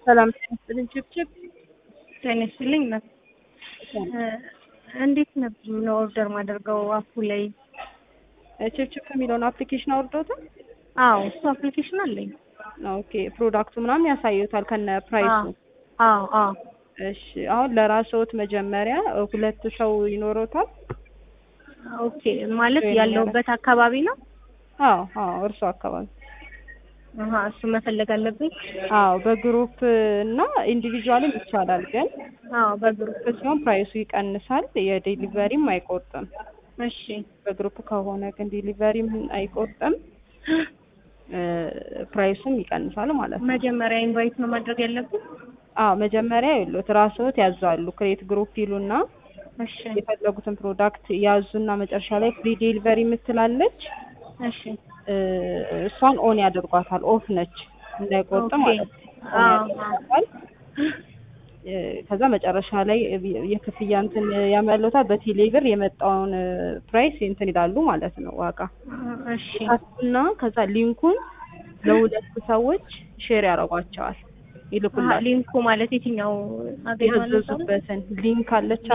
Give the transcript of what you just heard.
ሰላም ስልን ችብችብ ጤና ይስጥልኝ። እንዴት ነበር ነው ኦርደር ማደርገው አፑ ላይ? ችብችብ የሚለውን አፕሊኬሽን አውርዶታል? አዎ እሱ አፕሊኬሽን አለኝ። ኦኬ ፕሮዳክቱ ምናምን ያሳዩታል ከነ ፕራይሱ። አዎ አዎ እሺ አሁን ለራስዎት መጀመሪያ ሁለት ሰው ይኖረውታል? ኦኬ ማለት ያለሁበት አካባቢ ነው? አዎ አዎ እርሱ አካባቢ አሀ እሱ መፈለግ አለብኝ። አዎ በግሩፕ እና ኢንዲቪጁዋልም ይቻላል፣ ግን አዎ በግሩፕ ሲሆን ፕራይሱ ይቀንሳል፣ የዴሊቨሪም አይቆርጥም። እሺ በግሩፕ ከሆነ ግን ዴሊቨሪም አይቆርጥም፣ ፕራይሱም ይቀንሳል ማለት ነው። መጀመሪያ ኢንቫይት ነው ማድረግ ያለብኝ? አዎ መጀመሪያ ይሉት ራስዎት ያዛሉ። ክሬት ግሩፕ ይሉና እሺ የፈለጉትን ፕሮዳክት ያዙና መጨረሻ ላይ ፍሪ ዴሊቨሪ የምትላለች እሺ እሷን ኦን ያደርጓታል። ኦፍ ነች እንዳይቆርጥ ኦኬ። ማለት ነው። ኦን አዎ። ያደርጓታል። ከዛ መጨረሻ ላይ የክፍያ እንትን ያመለውታል። በቴሌ ብር የመጣውን ፕራይስ እንትን ይላሉ ማለት ነው ዋጋ እሺ እና ከዛ ሊንኩን ለሁለት ሰዎች ሼር ያደርጓቸዋል፣ አሀ፣ ይልኩላል። ሊንኩ ማለት የትኛው አገኘዋለሁ? ያዘዙበትን ሊንክ አለች